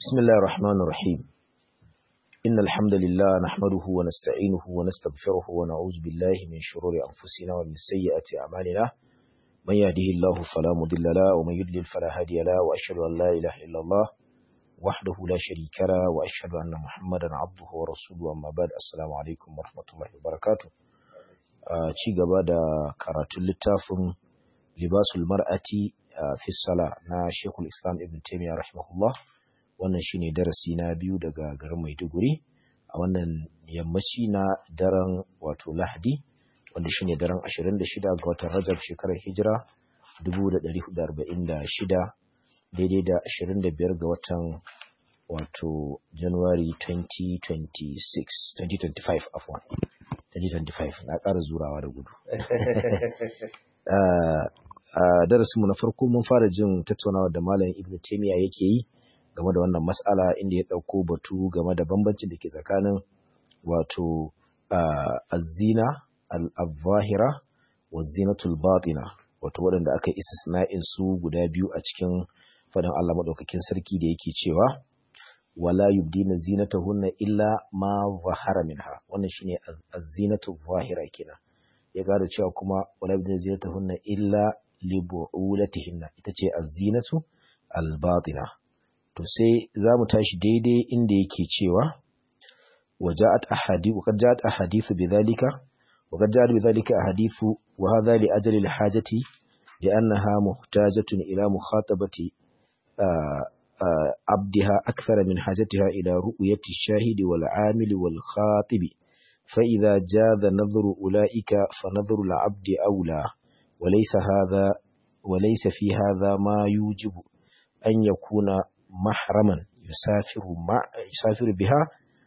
بسم الله الرحمن الرحيم إن الحمد لله نحمده ونستعينه ونستغفره ونعوذ بالله من شرور أنفسنا ومن سيئات أعمالنا من يهده الله فلا مضل له ومن يضلل فلا هادي له وأشهد أن لا إله إلا الله وحده لا شريك له وأشهد أن محمدا عبده ورسوله أما بعد السلام عليكم ورحمة الله وبركاته ci gaba da karatun littafin libasul mar'ati fi sala na Sheikhul Islam Ibn Taymiyyah rahimahullah wannan shine darasi na biyu daga garin Maiduguri a wannan yammaci na daren wato Lahadi wanda shine daren 26 ga watan Rajab shekarar Hijira 1446 daidai da 25 ga watan wato January 2026 2025 afwan 2025 na ƙara zurawa da gudu a darasinmu na farko mun fara jin tattaunawa da malam Ibn Taymiyyah yake yi game da wannan mas'ala inda ya ɗauko batu game da bambancin da ke tsakanin wato azina al-zahira wa zinatul batina wato waɗanda aka yi istisna'in su guda biyu a cikin faɗin Allah maɗaukakin sarki da yake cewa wala yubdina zinatahunna illa ma zahara minha wannan shine az-zinatu zahira kenan ya gada cewa kuma wala yubdina zinatahunna illa li bu'ulatihinna ita ce az-zinatu al-batina to sai za mu tashi daidai inda yake cewa waja'at ahadithu qad ja'at ahadithu bidhalika wa qad ja'at bidhalika ahadithu wa hadha li ajli al-hajati li'annaha muhtajatun ila mukhatabati abdiha akthara min hajatiha ila ru'yati ash-shahidi wal 'amili wal khatibi فإذا جاز نظر أولئك فنظر العبد أولى وليس هذا وليس في هذا ما يوجب أن يكون محرما يسافر مع يسافر بها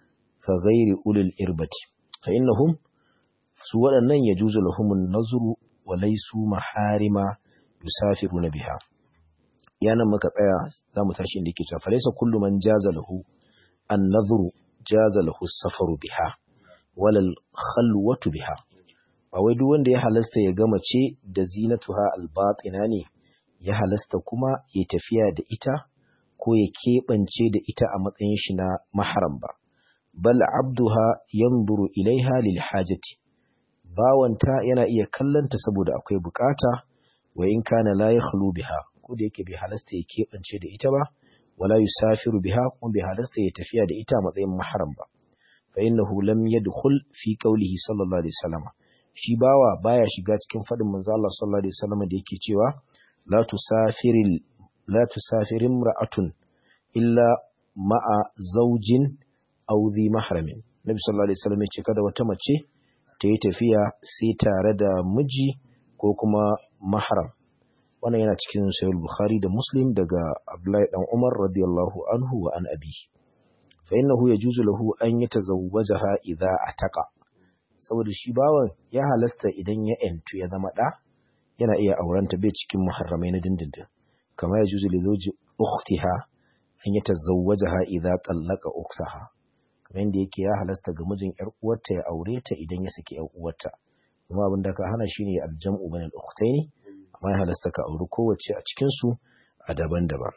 كغير أولي الإربة فإنهم سوى أن يجوز لهم النظر وليسوا محارم يسافرون بها يعني ما كتايا لا متاشين دي كتاب فليس كل من جاز له النظر جاز له السفر بها ولا الخلوة بها ba wai duk wanda ya halasta ya gama ce da zinatuha albatina ne ya halasta kuma ya tafiya da ita ko ya keɓance da ita a matsayin shi na maharam ba bal abduha yanzuru ilaiha lil hajati bawanta yana iya kallanta saboda akwai bukata wa in kana la yakhlu biha ko da yake bai halasta ya keɓance da ita ba wala yusafiru biha kuma bai halasta ya tafiya da ita a matsayin maharam ba fa innahu lam yadkhul fi qawlihi sallallahu alaihi wasallam shi bawa baya shiga cikin fadin manzo Allah sallallahu alaihi wasallam da yake cewa la tusafiril la tusafirin ra'atun illa ma'a zaujin aw dhi mahramin nabi sallallahu alaihi wasallam ya ce kada wata mace ta yi tafiya sai tare da miji ko kuma mahram wannan yana cikin sahih bukhari da muslim daga abdullahi dan umar radiyallahu anhu wa an abi fa innahu yajuzu lahu an yatazawwajaha idza ataqa saboda shi bawan ya halasta idan ya entu ya zama da yana iya aurenta bai cikin muharramai na dindindin kama ya juzu li zawji ukhtiha an yatazawwajaha idza tallaqa ukhtaha kamar yadda yake ya halasta ga mijin yar uwarta ya aure ta idan ya saki yar uwarta kuma abin da ka hana shine aljam'u bainal ukhtaini amma ya halasta ka auri kowace a cikin su a daban-daban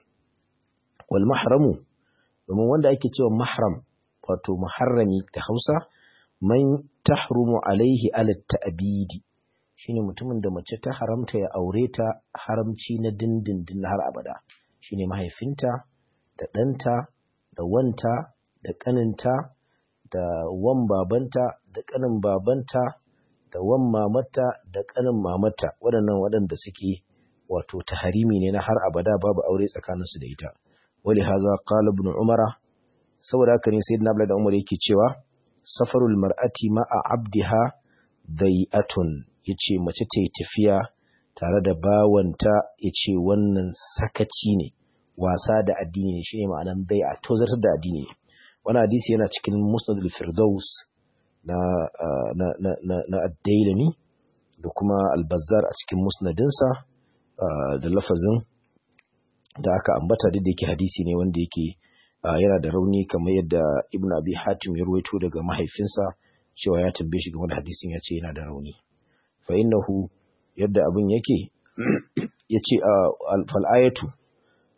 wal mahramu domin wanda ake cewa mahram wato muharrami da Hausa man tahrumu alaihi ala ta'bidi shine mutumin da mace ta haramta ya aure ta haramci na dindindin har abada shine mahaifinta da ɗanta da wanta da ƙaninta da wan babanta da ƙanin babanta da wan mamata da ƙanin mamata waɗannan waɗanda suke wato taharimi ne na har abada babu aure tsakaninsu da ita wali haza qala ibn umara saboda haka ne sayyidina abdullahi da umar yake cewa safarul mar'ati ma'a abdiha dai'atun yace mace ta yi tafiya tare da bawanta yace wannan sakaci ne wasa da addini ne shine ma'anan dai'a tozartar da addini ne wannan hadisi yana cikin musnad al-firdaus na na na na, na ad-dailami da kuma al-bazzar a cikin musnadinsa da lafazin da aka ambata duk da yake hadisi ne wanda yake yana da rauni kamar yadda ibn abi hatim ya ruwaito daga mahaifinsa cewa ya tambaye shi game da hadisin ya ce yana da rauni fa innahu yadda abin yake ya ce fal ayatu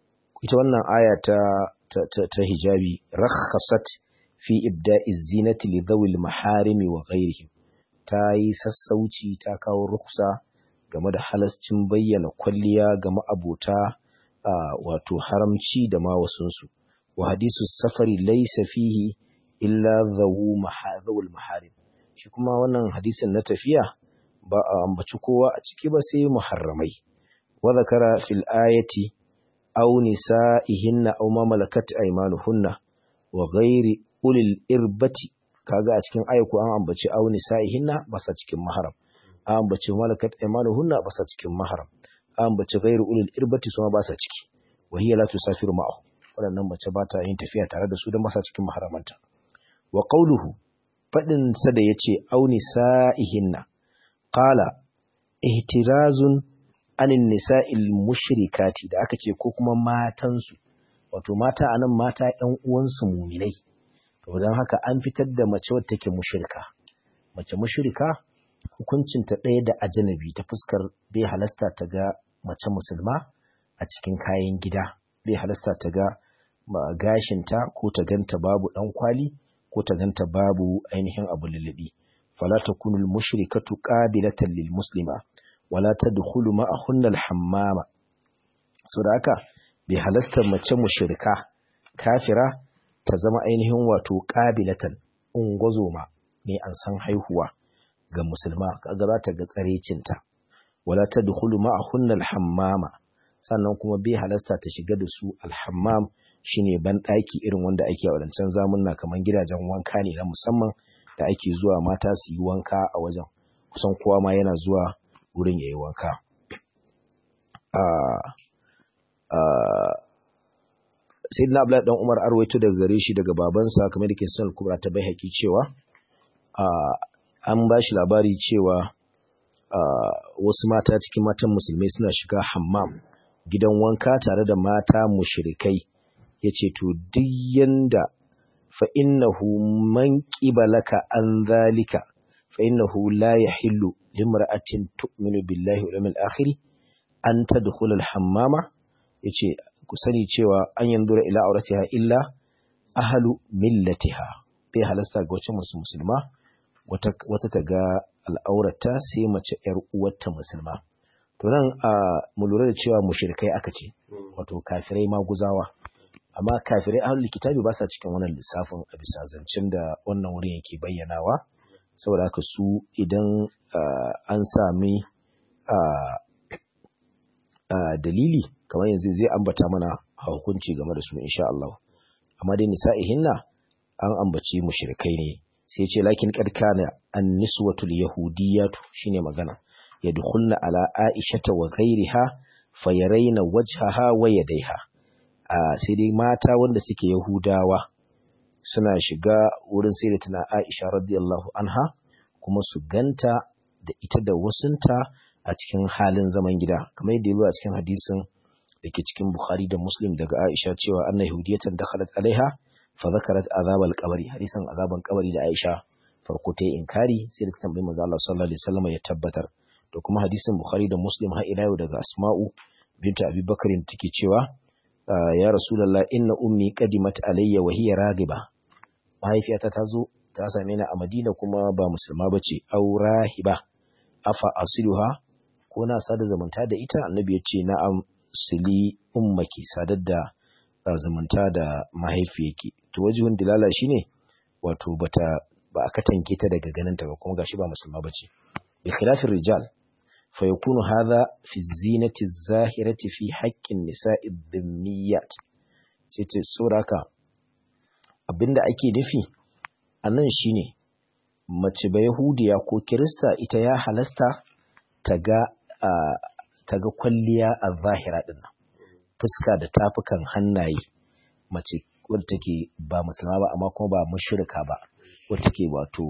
ita wannan aya ta ta hijabi rakhasat fi ibda'i zinati li dhawil maharimi wa ghayrihim ta yi sassauci ta kawo ruksa game da halascin bayyana kwalliya ga ma'abota wato haramci da ma wasunsu wa hadisu safari laysa fihi illa dhawu mahadhul maharim shi kuma wannan hadisin na tafiya ba a ambaci kowa a ciki ba sai muharramai wa zakara fil ayati aw nisa'ihinna aw ma malakat aymanuhunna wa ghairi ulil irbati kaga a cikin ayatu an ambaci aw nisa'ihinna ba sa cikin mahram an ambaci malakat aymanuhunna ba sa cikin mahram an ambaci ghairu ulil irbati su ma ba sa ciki wa hiya la tusafiru ma'ahu wadannan mace ba ta yin tafiya tare da su don ba sa cikin mahramanta wa qawluhu fadin sa da yace aw nisa'ihinna qala ihtirazun anin nisa'il mushrikati da aka ce ko kuma matansu wato mata anan mata ƴan uwansu muminai to don haka an fitar da mace wadda take mushrika mace mushrika hukuncinta ɗaya da ajanabi ta fuskar bai halasta ta ga mace musulma a cikin kayan gida bai halasta ta ga gashinta ko ta ganta babu ɗan kwali ko ta ganta babu ainihin abu lullubi fala takunu al-mushrikatu qabilatan lil muslima wala tadkhulu ma'ahunna al-hammama so da haka bai halasta mace mushrika kafira ta zama ainihin wato qabilatan ungozoma mai an san haihuwa ga musulma kaga za ta ga tsarecinta wala tadkhulu ma'ahunna al-hammama sannan kuma bai halasta ta shiga da su al-hammam shine ban daki irin wanda ake a wadancan zamunna kaman gidajen wanka ne na musamman da ake zuwa mata su yi wanka a wajen kusan kowa ma yana zuwa wurin ya yi wanka sai na abu dan umar arwaito daga gare shi daga babansa kamar da ke son kubra ta bai haƙi cewa an ba shi labari cewa wasu mata cikin matan musulmai suna shiga hammam gidan wanka tare da mata mushrikai ya ce to duk yanda fa innahu man qibalaka an zalika fa innahu la yahillu limra'atin tu'minu billahi wal yawmil akhir an tadkhula al hammama yace ku sani cewa an yanzura ila auratiha illa ahlu millatiha bai halasta ga wacce musulma wata wata ta ga al'aurata sai mace yar uwarta musulma to nan mu lura da cewa mushrikai aka ce wato kafirai maguzawa amma kafirai ahlul kitabi ba sa cikin wannan lissafin a bisa zancen da wannan wurin yake bayyanawa saboda haka su idan an sami dalili kamar yanzu zai ambata mana hukunci game da su insha Allah amma dai nisa'ihinna an ambaci mushrikai ne sai ce lakin qad kana an-niswatul yahudiyatu shine magana yadkhulna ala aishata wa ghayriha fayaraina wajhaha wa yadayha sai dai mata wanda suke yahudawa suna shiga wurin sai da tana Aisha radiyallahu anha kuma su ganta da ita da wasunta a cikin halin zaman gida kamar yadda yazo a cikin hadisin da ke cikin Bukhari da Muslim daga Aisha cewa anna yahudiyatan dakhalat alaiha fa zakarat azab al-qabri hadisin azaban kabari da Aisha farko ta yi inkari sai da ta tambayi manzo Allah sallallahu alaihi wasallam ya tabbatar da kuma hadisin Bukhari da Muslim har ila yau daga Asma'u binta Abi Bakr take cewa ya Rasulullah inna ummi qadimat alayya wa hiya ragiba mahaifiyata ta zo ta same ni a Madina kuma ba musulma bace au rahiba afa asiluha ko na sada zumunta da ita annabi ya ce na'am sili ummaki sadar da zumunta da mahaifiyarki to wajihun dilala shine wato bata ba a katange ta daga ganin ta ba kuma gashi ba musulma bace bi khilafin rijal fa yakunu hadha fi zinati zahirati fi haqqin nisa'i dhimmiyat sai ce sauraka abinda ake nufi anan shine mace ba yahudiya ko kirista ita ya halasta ta ga ta ga kwalliya a zahira din nan fuska da tafukan hannaye mace wadda take ba musulma ba amma kuma ba mushrika ba wadda take wato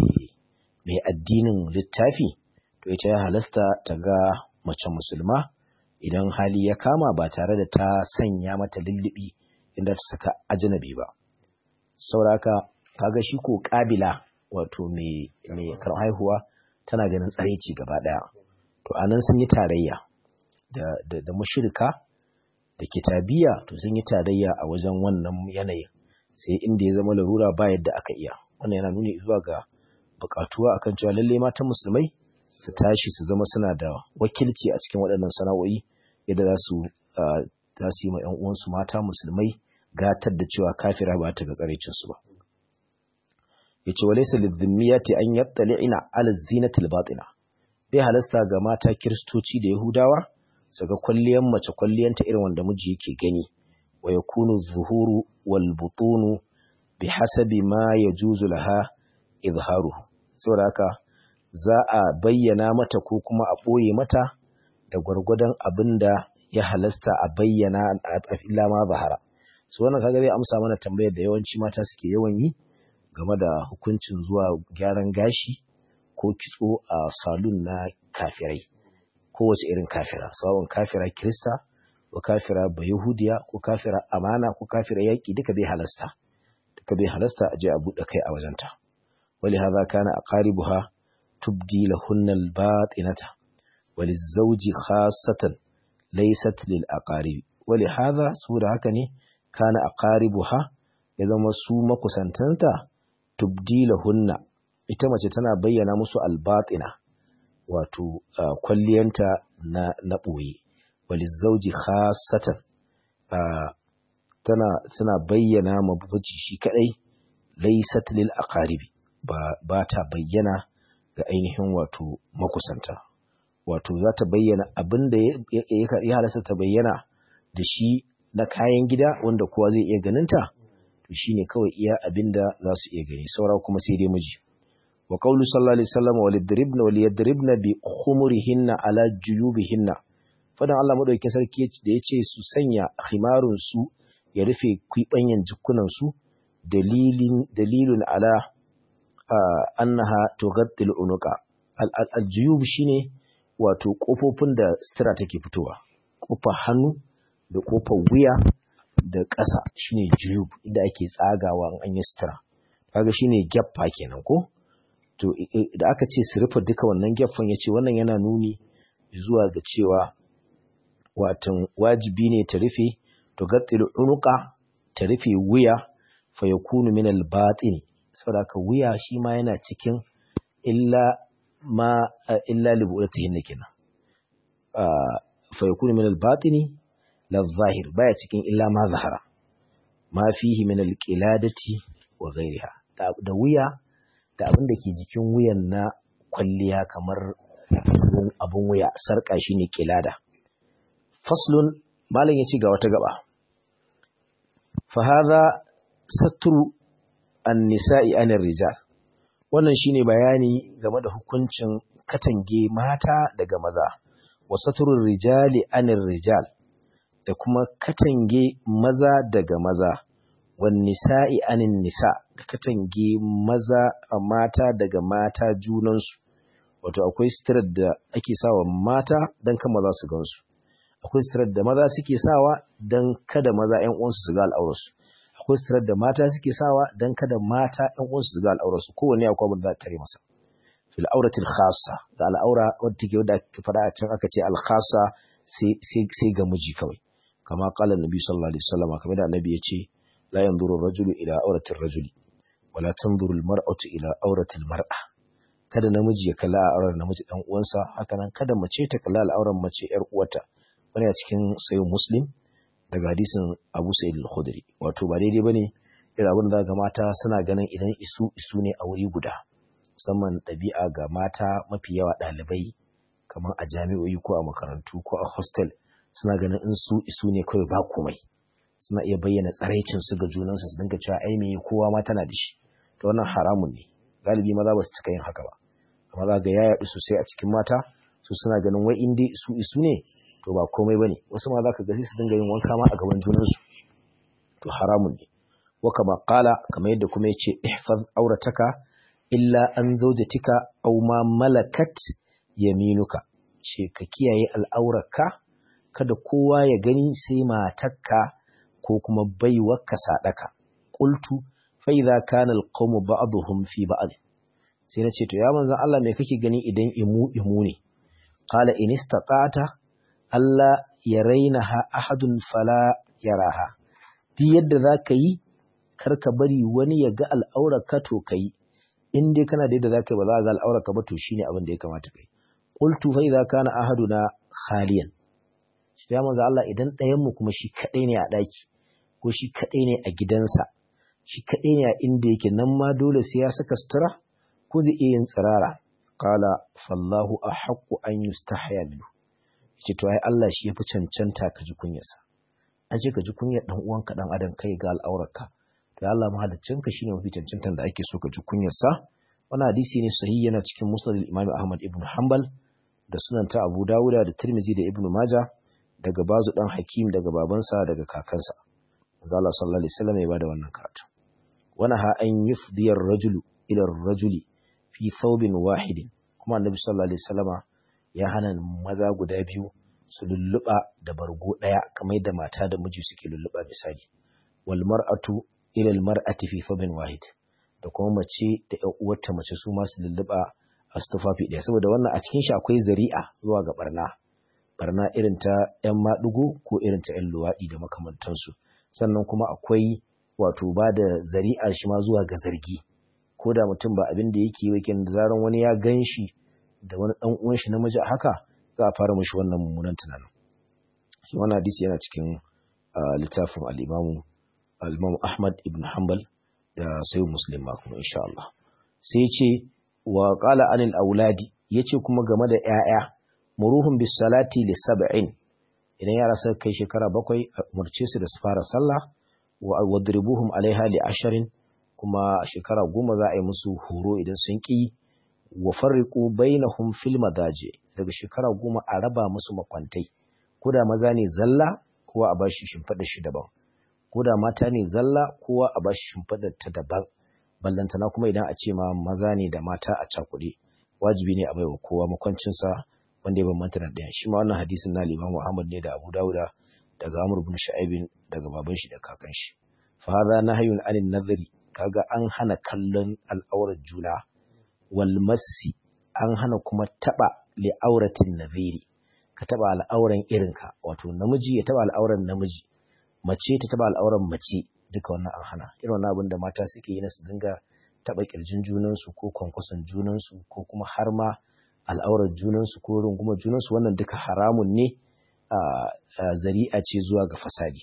mai addinin littafi to ita ya halasta ta ga mace musulma idan hali ya kama ba tare da ta sanya mata lullubi inda ta saka ajnabi ba sauraka kaga shi ko kabila wato mai mai haihuwa tana ganin tsaraici gaba daya to anan sun yi tarayya da da, da mushrika da kitabiya to sun yi tarayya a wajen wannan yanayin sai inda ya zama larura ba yadda aka iya wannan yana nuni zuwa ga bukatuwa akan cewa lalle matan musulmai su tashi su zama suna da wakilci a cikin waɗannan sana'o'i yadda za su za su yi ma ƴan uwansu mata musulmai gatar da cewa kafira ba ta ga tsarecin su ba yace walaysa lidhimmiyati an yattali'ina ala zinatil batina bai halasta ga mata kiristoci da yahudawa su ga kwalliyan mace kwalliyanta irin wanda miji yake gani wa yakunu zuhuru wal butunu bihasabi ma yajuzu laha izharuhu saboda haka za a bayyana mata ko kuma a ɓoye mata da gwargwadon abin da ya halasta a bayyana a illa ma zahara su wannan kaga zai amsa mana tambayar da yawanci mata suke yawan yi game da hukuncin zuwa gyaran gashi ko kitso a salon na kafirai kowace irin kafira sawon kafira kirista ko kafira bayahudiya ko kafira amana ko kafira yaƙi duka bai halasta duka bai halasta a je a buɗe kai a wajenta wali haza kana aqaribuha tubdi lahunna al-batinata walizawji khassatan laysat lil aqarib wali haza da haka ne kana aqaribuha ya zama su makusantanta tubdi lahunna ita mace tana bayyana musu al-batina wato kwalliyanta na na boye walizawji khassatan tana tana bayyana mabuci shi kadai laysat lil aqaribi ba ba ta bayyana ga ainihin wato makusanta wato za ta bayyana abin da ya halasta ta bayyana da shi na kayan gida wanda kowa zai iya ganinta to shine kawai iya abin da za su iya gani saura kuma sai dai miji wa qawlu sallallahu alaihi wasallam walidribna waliyadribna bi khumurihinna ala juyubihinna fadan Allah madaukakin sarki da yace su sanya khimarun su ya rufe kwibanyan jikunan su dalilin dalilun ala annaha tughattil unuqa al-juyub shine wato kofofin da sutura take fitowa kofar hannu da kofar wuya da ƙasa shine juyub inda ake tsagawa an yi sutura kaga shine gyaffa kenan ko to da aka ce su rufe duka wannan gyaffan yace wannan yana nuni zuwa ga cewa watan wajibi ne ta rufe tughattil unuqa ta rufe wuya fa yakunu min al-batin saboda haka wuya shi ma yana cikin illa ma illa libu'atihin kenan fa yakunu min al-batini la zahir baya cikin illa ma zahara ma fihi min al-qiladati wa ghayriha da wuya da abin da ke jikin wuyan na kwalliya kamar abun wuya sarka shine qilada faslun malam yace ga wata gaba fa hadha satru an-nisa'i anir rijal wannan shine bayani game da hukuncin katange mata daga maza wa saturur rijali anir rijal da kuma katange maza daga maza wan nisa'i anin nisa da katange maza a mata daga mata junansu wato akwai sitirar da ake sawa mata don kan maza su gansu akwai sitirar da maza suke sawa don kada maza 'yan uwansu su ga al'aurarsu akwai sitirar da mata suke sawa don kada mata ‘yan uwansu su ga al'aurarsu kowane akwai abin da za ta tare masa. Fil auratil khassa da al'aura wadda take wadda ake faɗa a can aka ce al khassa sai ga miji kawai. Kama kala Nabi sallallahu alaihi wasallam kamar da Annabi ya ce la yanzuru rajulu ila auratil rajuli wala tanzuru al mar'atu ila auratil mar'a. Kada namiji ya kalla al'aurar namiji dan uwansa haka nan kada mace ta kalla al'aurar mace ‘yar uwarta. Wani a cikin sayin Muslim daga hadisin Abu Sa'id al-Khudri wato ba daidai bane irin abin da ga mata suna ganin idan isu isu ne a wuri guda musamman ɗabi'a ga mata mafi yawa ɗalibai kamar a jami'o'i ko a makarantu ko a hostel suna ganin in su isu ne kawai ba komai suna iya bayyana tsaraicin su ga junansu su dinga cewa ai me kowa ma tana da shi to wannan haramun ne galibi maza ba su cika yin haka ba amma za ga ya yaɗu sosai a cikin mata su suna ganin wai in dai isu isu ne to ba komai bane wasu ma zaka ga sai su dinga yin wanka ma a gaban junansu to haramun ne wa kama qala kamar yadda kuma yace ihfaz aurataka illa an zawjatika aw ma malakat yaminuka ce ka kiyaye al'aurarka kada kowa ya gani sai matarka ko kuma baiwarka sadaka qultu fa idza kana alqawmu ba'dhum fi ba'd sai na ce to ya manzon Allah me kake gani idan imu imu ne qala in istaqata Allah yarainaha ahadun fala yaraha duk yadda zaka yi kar ka bari wani ya ga al'aurarka to kai in dai kana da yadda zaka yi ba za ka ga al'aurarka ba to shine abin da ya kamata kai qultu fa idza kana ahaduna khaliyan shi ya manzo Allah idan ɗayan mu kuma shi kadai ne a daki ko shi kadai ne a gidansa shi kadai ne a inda yake nan ma dole sai ya saka sutura ko zai iya yin tsirara qala fallahu ahaqqu an yustahya minhu ce to ai Allah shi yafi cancanta ka ji kunyarsa an ce ka ji kunyar dan uwanka dan adam kai ga al'aurarka to Allah mahaliccinka shine mafi cancantan da ake so ka ji kunyarsa wannan hadisi ne sahihi yana cikin musnad al-Imam Ahmad ibn Hanbal da sunan ta Abu Dawuda da Tirmidhi da Ibn Majah daga bazu dan Hakim daga babansa daga kakansa manzo Allah sallallahu alaihi wasallam ya bada wannan karatu wana ha an yufdi ar-rajulu ila ar-rajuli fi thawbin wahidin kuma annabi sallallahu alaihi wasallama ya hana maza guda biyu su lulluɓa da bargo ɗaya kamar yadda mata da miji suke lulluɓa misali wal mar'atu ila al mar'ati fi thawbin wahid da kuma mace da ƴan uwarta mace su ma su lulluɓa a tufafi ɗaya saboda wannan a cikin shi akwai zari'a zuwa ga barna barna irin ta ƴan maɗigo ko irin ta ƴan luwaɗi da makamantansu sannan kuma akwai wato ba da zari'a shi ma zuwa ga zargi ko da mutum ba abin da yake yi da zaran wani ya gan shi da wani ɗan uwan shi namiji a haka za a fara mashi wannan mummunan tunanin shi wannan hadisi yana cikin littafin al-Imam al-Imam Ahmad ibn Hanbal da Sahih Muslim ma kuma insha Allah sai ya ce wa qala anil auladi yace kuma game da 'ya'ya muruhum bis salati li sab'in idan yara suka kai shekara bakwai umarce su da su fara sallah wa wadribuhum alaiha li asharin kuma shekara goma za a yi musu horo idan sun ƙi wa farriqu bainahum fil madaji daga shekara goma a raba musu makwantai ko da maza ne zalla kowa a bashi shimfiɗar shi daban ko da mata ne zalla kowa a bashi shimfiɗar ta daban ballantana kuma idan a ce ma maza ne da mata a cakuɗe wajibi ne a baiwa kowa makwancinsa wanda ya bambanta da ɗaya shi ma wannan hadisin na Imam Muhammad ne da Abu Dawuda daga Amr ibn Shu'aib daga baban shi da kakan shi fa hadha nahyun anin nadhri kaga an hana kallon al'aurar juna wal massi an hana kuma taba li auratin nadhiri ka taba al'auran irinka wato namiji ya taba al'auran namiji mace ta taba al'auran mace duka wannan an hana irin wannan abin da mata suke yi na su dinga taba kirjin junansu ko kwankwason junansu ko kuma har ma al'aurar junansu ko rungumar junansu wannan duka haramun ne a zari'a ce zuwa ga fasadi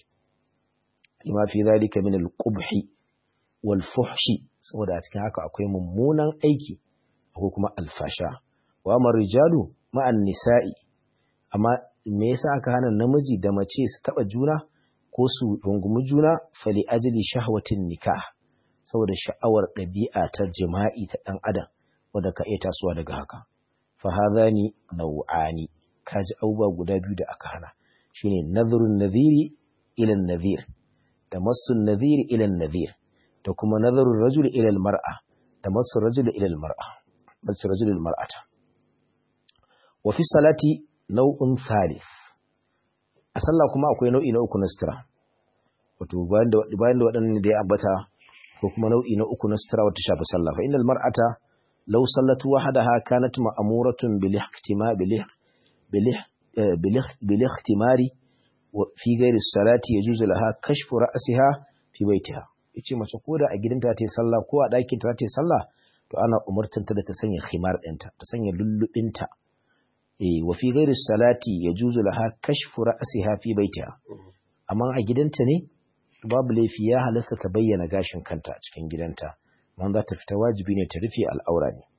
lima fi zalika min al-qubhi wal fuhshi saboda a cikin haka akwai mummunan aiki akwai kuma alfasha wa amar rijalu ma'an nisa'i amma me yasa aka hana namiji da mace su taba juna ko su rungumi juna fali ajli shahwatin nikah saboda sha'awar ɗabi'a ta jima'i ta ɗan adam wanda ka iya tasowa daga haka fa hadhani nau'ani kaji abubuwa guda biyu da aka hana shine nadhrun nadhiri ila nadhir da massun nadhiri ila nadhir da kuma nazarun rajul ila mar'a da masu rajul ila mar'a masu rajul mar'ata wa fi salati nau'un thalith a sallah kuma akwai nau'i na uku na sutura wato bayan da bayan da waɗannan da ya ambata ko kuma nau'i na uku na sutura wata shafi sallah fa innal mar'ata law sallatu wahdaha kanat ma'muratun bil ihtima bil bil bil ihtimari fi ghairi salati yajuzu laha kashfu ra'siha fi baitiha yace mace ko da a gidanta ta yi sallah ko a ɗakin ta ta yi sallah to ana umurtanta da ta sanya khimar ɗinta ta sanya lullubinta eh wa fi ghairi salati yajuzu laha kashfu ra'siha fi baitiha amma a gidanta ne babu laifi ya halasta ta bayyana gashin kanta a cikin gidanta man za ta fita wajibi ne ta rufe al'aura ne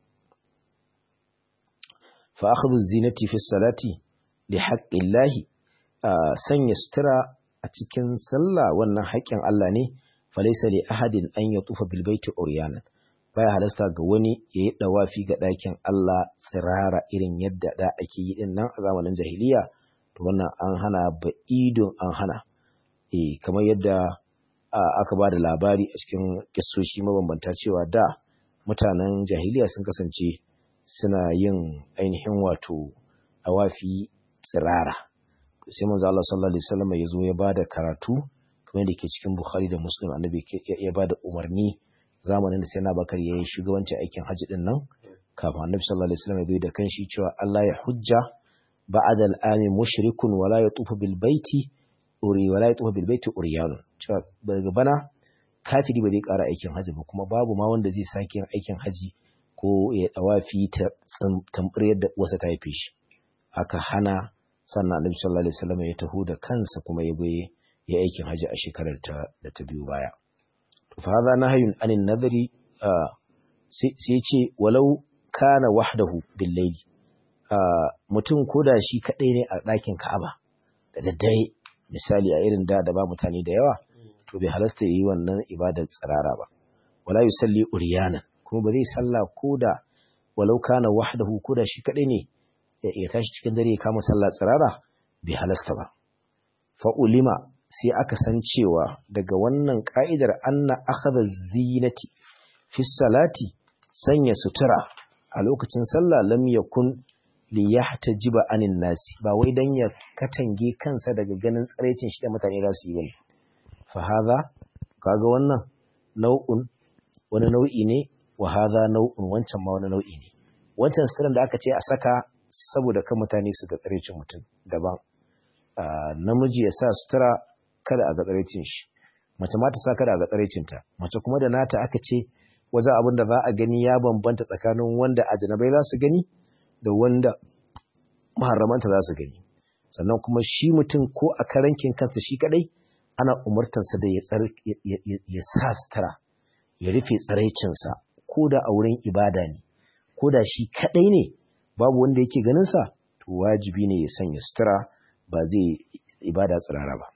fa akhdhu zinati fi salati li haqqillahi sanya sutura a cikin sallah wannan haƙƙin Allah ne falaisa li ahadin an ya tufa bil baiti uryanan baya halasta ga wani ya yi dawafi ga ɗakin Allah tsirara irin yadda da ake yi din nan a zamanin jahiliya to wannan an hana ba idon an hana eh kamar yadda aka ba da labari a cikin kissoshi mabambanta cewa da mutanen jahiliya sun kasance suna yin ainihin wato dawafi tsirara sai manzo Allah sallallahu alaihi wasallam ya zo ya bada karatu kamar da ke cikin Bukhari da Muslim annabi ya bada umarni zamanin da sai na bakar ya yi shugabancin aikin hajji din nan kafin annabi sallallahu alaihi wasallam ya zo da kanshi cewa Allah ya hujja ba'da al-ami mushrikun wala yatufu bil baiti uri wala yatufu bil baiti uryan cewa daga bana kafiri ba zai ƙara aikin haji ba kuma babu ma wanda zai sake yin aikin haji ko ya dawafi ta tambar yadda wasa ta haife shi aka hana sannan annabi sallallahu alaihi wasallam ya taho da kansa kuma ya goye ya aikin haji a shekarar ta da ta biyu baya to fa hadha nahyun anin nadari sai ce walau kana wahdahu bil layli mutum koda shi kadai ne a ɗakin Ka'aba da daddare misali a irin da da ba mutane da yawa to bai halasta yi wannan ibadar tsirara ba wala yusalli uriyana kuma ba zai salla koda walau kana wahdahu koda shi kadai ne ya tashi cikin dare ya kama sallah tsirara bai halasta ba fa ulima sai aka san cewa daga wannan ka'idar anna akhadha zinati fi salati sanya sutura a lokacin sallah lam yakun li yahtajiba anin nasi ba wai dan ya katange kansa daga ganin tsaraicin shi da mutane za su yi bane fa hadha kaga wannan nau'un wani nau'i ne wa hadha nau'un wancan ma wani nau'i ne wancan suturan da aka ce a saka saboda kan mutane su ga tsaraicin mutum daban namiji ya sa sutura kada a ga tsaraicin shi mace ma ta sa kada a ga tsaraicin ta mace kuma da nata aka ce wajen abin da za a gani ya bambanta tsakanin wanda ajanabai za su gani da wanda maharramanta za su gani sannan kuma shi mutum ko a karankin kansa shi kadai ana umartansa da ya sa sutura ya rufe tsaraicinsa ko da a wurin ibada ne ko da shi kadai ne babu wanda yake ganinsa to wajibi ne ya sanya sutura ba zai ibada tsirara ba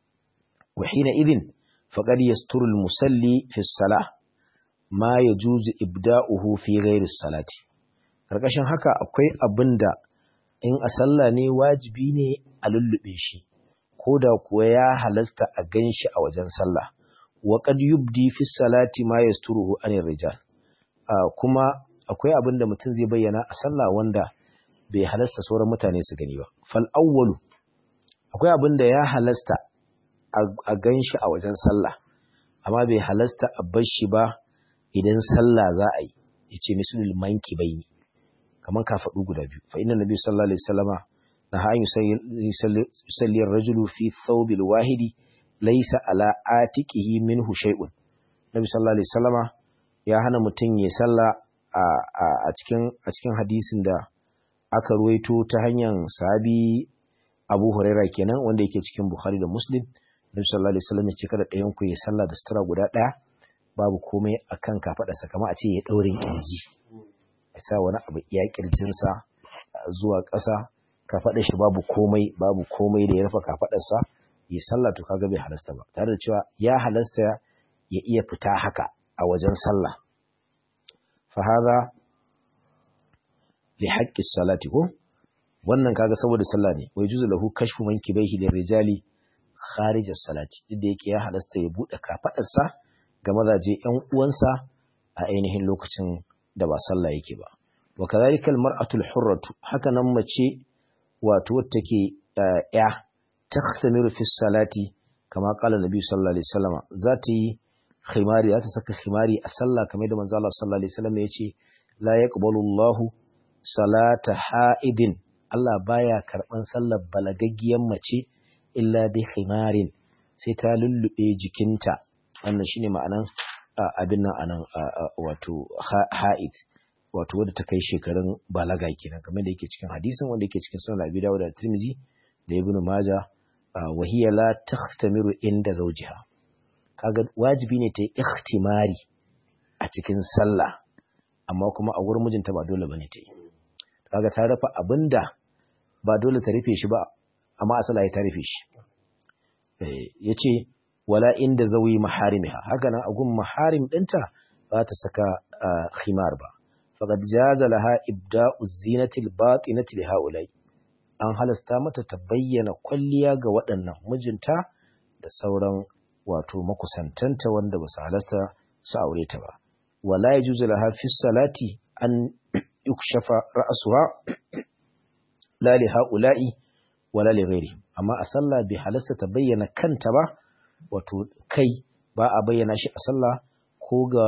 wa hina idin faqad yasturu al-musalli fi salah ma yajuzu ibda'uhu fi ghairi salati karkashin haka akwai abinda in a sallah ne wajibi ne a lullube shi ko da kuwa ya halasta a ganshi a wajen sallah wa qad yubdi fi salati ma yasturuhu anir rijal kuma akwai abinda mutum zai bayyana a sallah wanda bai halasta sauran mutane su gani ba fal awwalu akwai abinda ya halasta a ganshi a wajen sallah amma bai halasta a bar shi ba idan sallah za a yi yace misalul manki bayni kaman kafaɗu guda biyu fa inna nabi sallallahu alaihi wasallama na ha yusalli ar-rajulu fi thawbil wahidi laysa ala atiqihi minhu shay'un nabi sallallahu alaihi wasallama ya hana mutum ya salla a cikin a cikin hadisin da aka ruwaito ta hanyar sahabi Abu Huraira kenan wanda yake cikin Bukhari da Muslim Nabi sallallahu alaihi wasallam ya ce kada ɗayan ku ya salla da sutura guda ɗaya babu komai akan kafaɗarsa kamar a ce ya ɗaurin kirji ya sa wani abu iya kirjinsa zuwa ƙasa kafaɗar shi babu komai babu komai da ya rufe kafaɗarsa ya sallah to kaga bai halasta ba tare da cewa ya halasta ya iya fita haka a wajen sallah fa hadha li haqqi salati ko wannan kaga saboda sallah ne wai juzu lahu kashfu mankibaihi lirijali kharij as-salati inda yake ya halasta ya bude kafaɗarsa ga mazaje ƴan uwansa a ainihin lokacin da ba sallah yake ba wa kadhalika almar'atu alhurratu haka nan mace wato wacce take ya takhtamiru fi salati kama qala nabi sallallahu alaihi wasallam za ta yi khimari za ta saka khimari a sallah kamar da manzo Allah sallallahu alaihi wasallam yace la yaqbalu Allahu salata ha'idin Allah baya karban sallar balagaggiyan mace illa bi khimarin sai ta lullube jikinta wannan shine ma'anan abin nan anan wato ha'id wato wadda ta kai shekarun balaga kenan kamar da yake cikin hadisin wanda yake cikin sunan Abi Dawud da Tirmidhi da Ibn Majah wa hiya la tahtamiru inda zawjiha kaga wajibi ne ta yi ihtimari a cikin sallah amma kuma a wurin mijinta ba dole bane ta yi kaga ta rufe abinda ba dole ta rufe shi ba amma asala ya ta rufe shi yace wala inda zawi maharimiha haka nan agun maharim ɗinta ba ta saka khimar ba faqad jaza laha ibda'u zinati al-batinati li haula'i an halasta mata ta bayyana kwalliya ga waɗannan mijinta da sauran wato makusantanta wanda ba su halasta su aure ta ba wala yajuzu laha fi salati an yukshafa ra'suha la li haula'i wala li ghairi amma a sallah bai halasta ta bayyana kanta ba wato kai ba a bayyana shi a sallah ko ga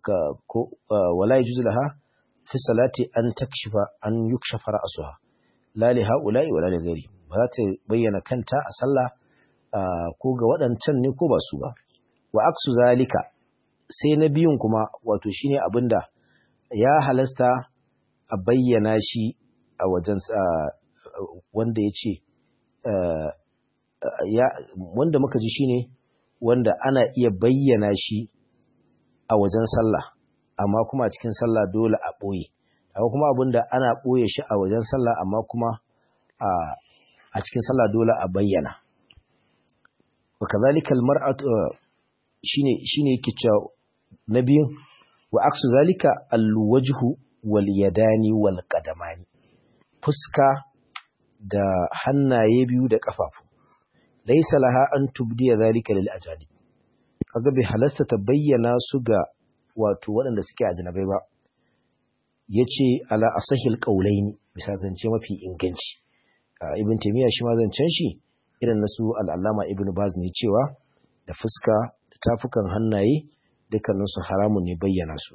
ko wala yajuzu laha fi salati an takshifa an yukshafa ra'suha la li haula'i wa la li ghairi ba za ta bayyana kanta a sallah ko ga waɗancan ne ko ba su ba wa aksu zalika sai na biyun kuma wato shine abinda ya halasta a bayyana shi a wajen wanda ya ce wanda muka ji shine wanda ana iya bayyana shi a wajen sallah amma kuma a cikin sallah dole a ɓoye akwai kuma abinda ana ɓoye shi a wajen sallah amma kuma a cikin sallah dole a bayyana wa kazalika almar'atu shine shine yake cewa na biyun wa aksu zalika alwajhu wal yadani wal qadamani fuska da hannaye biyu da kafafu laysa laha an tubdiya zalika lil ajali kaga bai halasta ta bayyana su ga wato waɗanda suke ajnabai ba yace ala asahil qaulaini bisa zance mafi inganci ibn taymiya shi ma zancen shi irin nasu al'allama ibn baz ne cewa da fuska da tafukan hannaye dukkaninsu haramun ne bayyana su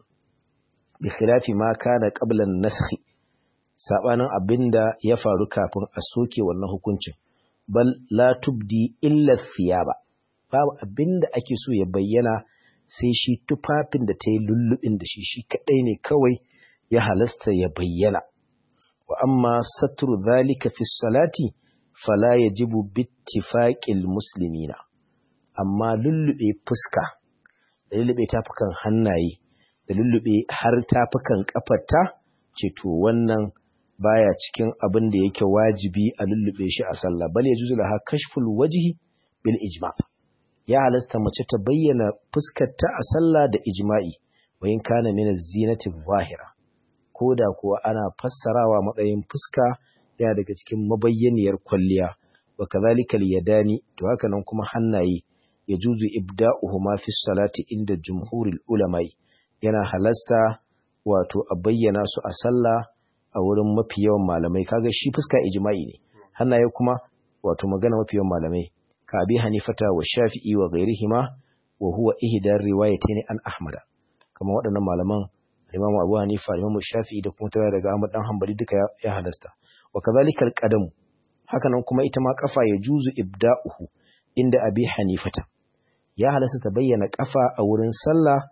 bi khilafi ma kana qabla an-nasakh sabanin abinda ya faru kafin a soke wannan hukuncin bal la tubdi illa thiyaba babu abinda ake so ya bayyana sai shi tufafin da ta yi lullubin da shi shi kadai ne kawai ya halasta ya bayyana wa amma satru dhalika fi salati fala yajibu bittifaqil muslimina amma lullube fuska da lullube tafukan hannaye da lullube har tafukan kafarta ce to wannan baya cikin abin da yake wajibi a lullube shi a sallah bal yajuzu laha kashful wajhi bil ijma ya halasta mace ta bayyana fuskarta a sallah da ijma'i wa in kana min az-zinati zahira koda kuwa ana fassarawa matsayin fuska yana daga cikin mabayyaniyar kwalliya wa kadhalika al-yadani to haka nan kuma hannaye yajuzu ibda'uhuma fi salati inda jumhuril ulamai yana halasta wato a bayyana su a sallah a wurin mafi yawan malamai kaga shi fuska ijma'i ne hannaye kuma wato magana mafi yawan malamai ka abi hanifata wa shafi'i wa ghairihima wa huwa ihdar riwayatayn an ahmada kamar waɗannan malaman Imam Abu Hanifa Imam Shafi'i da kuma tare daga Ahmad dan Hanbali duka ya halasta wa kadhalika al-qadam haka nan kuma ita ma kafa ya juzu ibda'uhu inda abi hanifata ya halasta ta bayyana kafa a wurin sallah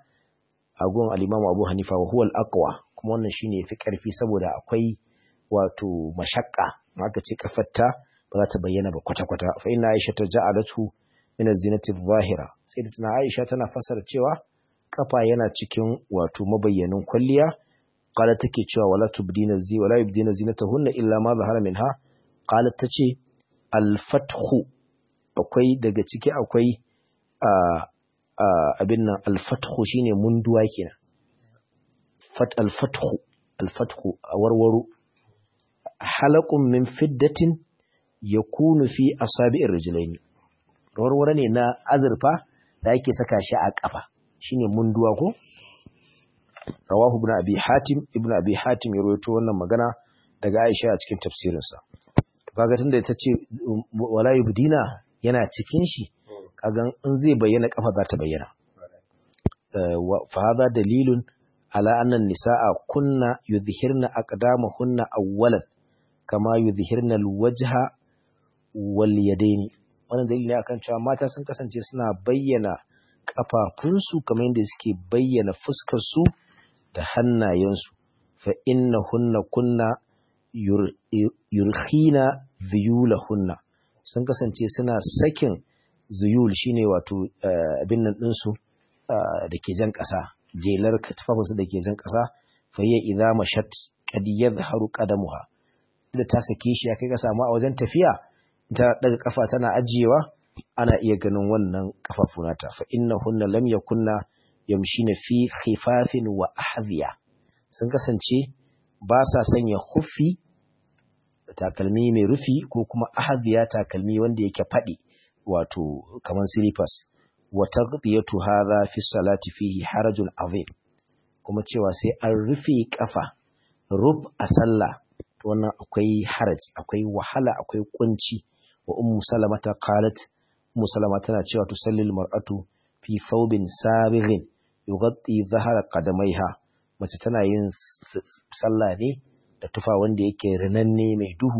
a gun al-Imam Abu Hanifa wa huwa al-aqwa kuma wannan shine yafi karfi saboda akwai wato mashakka aka ce kafarta ba za ta bayyana ba kwata-kwata fa inna Aisha ta ja'alatu min az-zinati adh-dhahira sai da tana Aisha tana fasara cewa kafa yana cikin wato mabayyanin kwalliya qala take cewa wala tubdina zi wala yubdina zinatahunna illa ma zahara minha qalat tace al-fathu akwai daga ciki akwai abin nan al-fathu shine munduwa kenan fat al-fathu al-fathu a warwaro halaqun min fiddatin yakunu fi asabi'ir rijlaini warware ne na azurfa da ake saka shi a kafa shine munduwa ko rawahu ibn abi hatim ibn abi hatim ya rawaito wannan magana daga Aisha a cikin tafsirinsa to kaga tunda ita ce wala yubdina yana cikin shi kaga in zai bayyana kafa za ta bayyana fa hada dalilun ala anna nisaa kunna yudhhirna aqdamahunna awwalan kama yudhhirna alwajha wal yadaini wannan dalili ne akan cewa mata sun kasance suna bayyana kafafunsu kamar yadda suke bayyana fuskar su da hannayensu fa innahunna kunna yurkhina zuyulahunna sun kasance suna sakin zuyul shine wato abin nan ɗinsu da ke jan ƙasa jelar tufafinsu da ke jan ƙasa fa hiya idza mashat qad yadhharu qadamuha da ta sake shi ya kai ka samu a wajen tafiya ta daga kafa tana ajiyewa ana iya ganin wannan kafafu nata fa innahunna lam yakunna yamshina fi khifafin wa ahziya sun kasance ba sa sanya khuffi takalmi mai rufi ko kuma ahziya takalmi wanda yake fadi wato kaman slippers wa taghdiyatu hadha fi salati fihi harajun azim kuma cewa sai an rufe kafa rub a sallah wannan akwai haraj akwai wahala akwai kunci wa ummu salamata qalat ummu salama tana cewa tusallil mar'atu fi thawbin sabighin yughatti dhahara qadamaiha mace tana yin sallah ne da tufa wanda yake rinanne mai duhu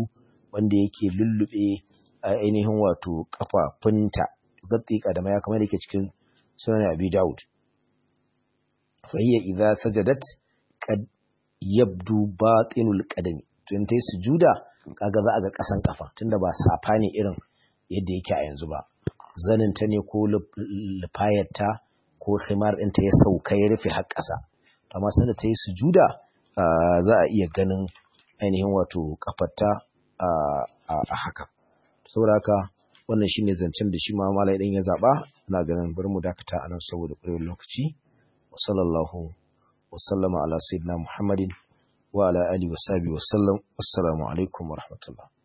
wanda yake lullube ainihin wato kafafunta gatti kadama ya kamar yake cikin sunan Abi Dawud fa hiya idza sajadat qad yabdu batinul qadami to in tayi sujuda kaga za a ga kasan kafa tunda ba safa ne irin yadda yake a yanzu ba zanin ta ne ko lufayar ta ko khimar din ta ya sauka ya rufe har kasa amma sanda ta yi sujuda za a iya ganin ainihin wato kafarta a haka saboda haka wannan shine zancen da shi ma malai din ya zaba ina ganin bari mu dakata anan saboda ƙurewar lokaci wa sallallahu wa sallama ala sayyidina muhammadin wa ala alihi wa sahbihi wa sallam assalamu alaikum wa rahmatullah